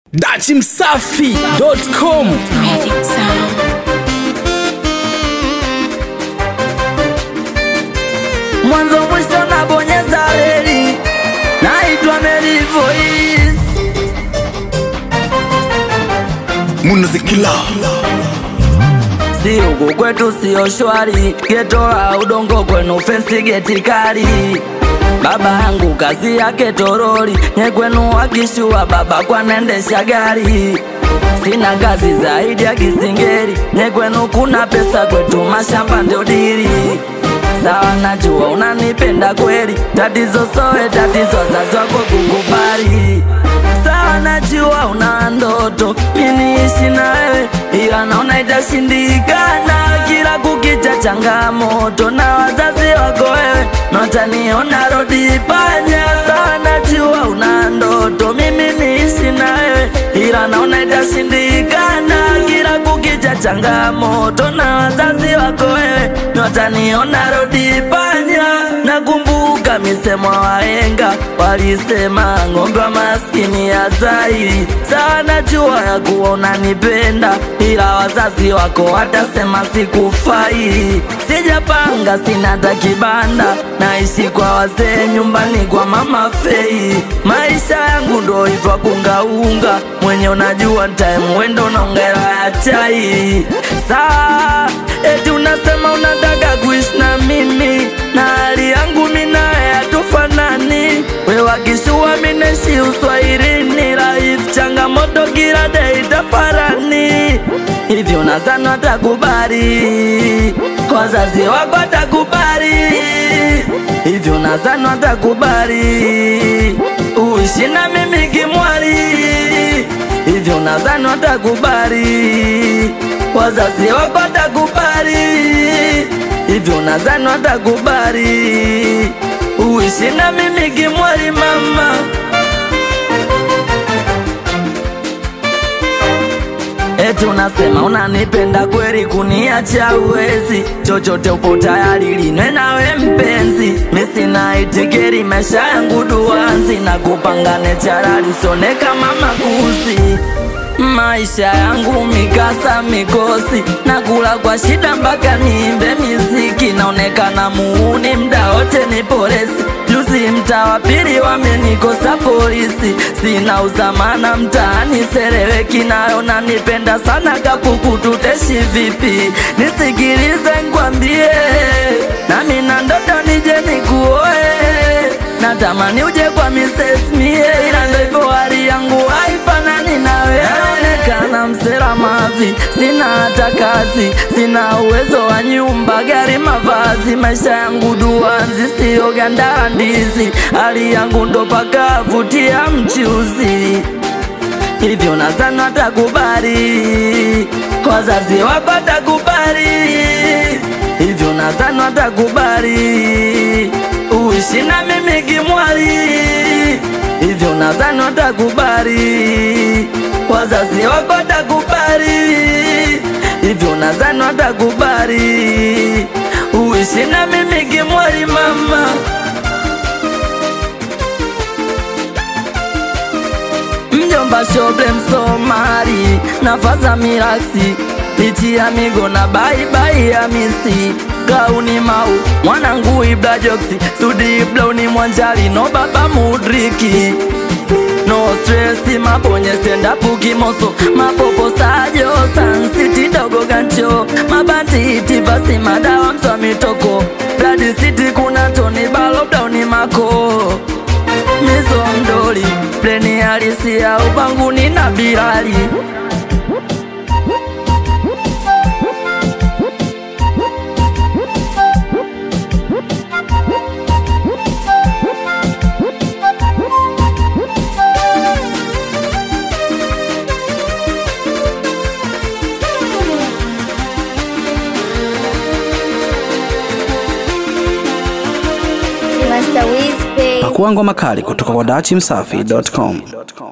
dachimsafi.com Magic Sound. mwanzo mwisho nabonyeza reli, naitwa Mary Voice. munazikila Si huku kwetu sio shwari, geto la udongo kwenu fensi geti kali. Baba yangu kazi yake toroli, nye kwenu wakishua baba kwanendesha gari. Sina kazi zaidi ya kisingeri, nye kwenu kuna pesa, kwetu mashamba ndio dili. Sawa, najua unanipenda kweli, tatizo sowe tatizo, wazazi wako kukubali sawa, najua una ndoto miniishi na wewe, ila naona itashindikana. Kila kukicha changamoto na wazazi wako wewe, notaniona rodi panya. Sawa, najua una ndoto mimi niishi na wewe, ila naona itashindikana. Kila kukicha changamoto na wazazi wako wewe, notaniona rodi panya. Nakumbuka misemo ya wahenga walisema ng'ombe wa maskini ya zaidi. Sawa, najua ya kuwa unanipenda, ila wazazi wako watasema sikufai. Sijapanga, sina hata kibanda, naishi kwa wazee nyumbani kwa mama Fei. Maisha yangu ndo hivyo kungaunga, mwenye unajua time wendo unaongera ya chai. Saa eti unasema unataka kuishi na mimi na hali yangu minaye hatufanani. We wakishua mineshi uswahilini, life changamoto kila day tafarani. Hivyo nadhani watakubali, wazazi wako watakubali. Hivyo nadhani watakubali, uishi na mimi kimwali. Hivyo nadhani watakubali, wazazi wako watakubali. Hivyo nadhani watakubali, uishi na mimi kimwali mama. Eti unasema unanipenda kweli, kuniacha uwezi, chochote upo tayari linwe nawe mpenzi. Misina itikeri, maisha yangu duanzi, na kupangane charali, usone kama makuzi maisha yangu mikasa mikosi, nakula kwa shida mpaka niimbe miziki, naonekana muuni mda wote ni polisi. Juzi mtaa wa pili wamenikosa polisi, sina uzamana mtaani sereweki, nayo nanipenda sana kapuku, tuteshi vipi? Nisikilize ngwambie, nami na ndoto nije nikuoe, natamani uje kwa Mrs. Mie, ila ndo hivyo hali yangu haifanani nawe naonekana msela mavi, sina hata kazi, sina uwezo wa nyumba, gari, mavazi. Maisha yangu duanzi, sio ganda ndizi, hali yangu ndo pakavutia mchuzi. Hivyo nadhani watakubali, wazazi wako watakubali. Hivyo nadhani watakubali, uishi na mimi kimwali. Hivyo nadhani watakubali, wazazi wako watakubali. Hivyo nadhani watakubali, uishi na mimi kimwali mama. mjomba shoble msomali nafaza miraksi lichi ya migo na baibai ya misi gauni mau mwanangu ibla joksi sudi ibla uni mwanjali no baba mudriki no stress mabonye stand up kimoso mapopo sajo sansiti dogo gancho mabanditi basi madawa mswa mitoko blood city kuna toni balo downi mako mizo mdoli pleni halisi ya ubanguni na bilali Master Wiz Pay. pakuangwa makali kutoka kwa dachimsafi.com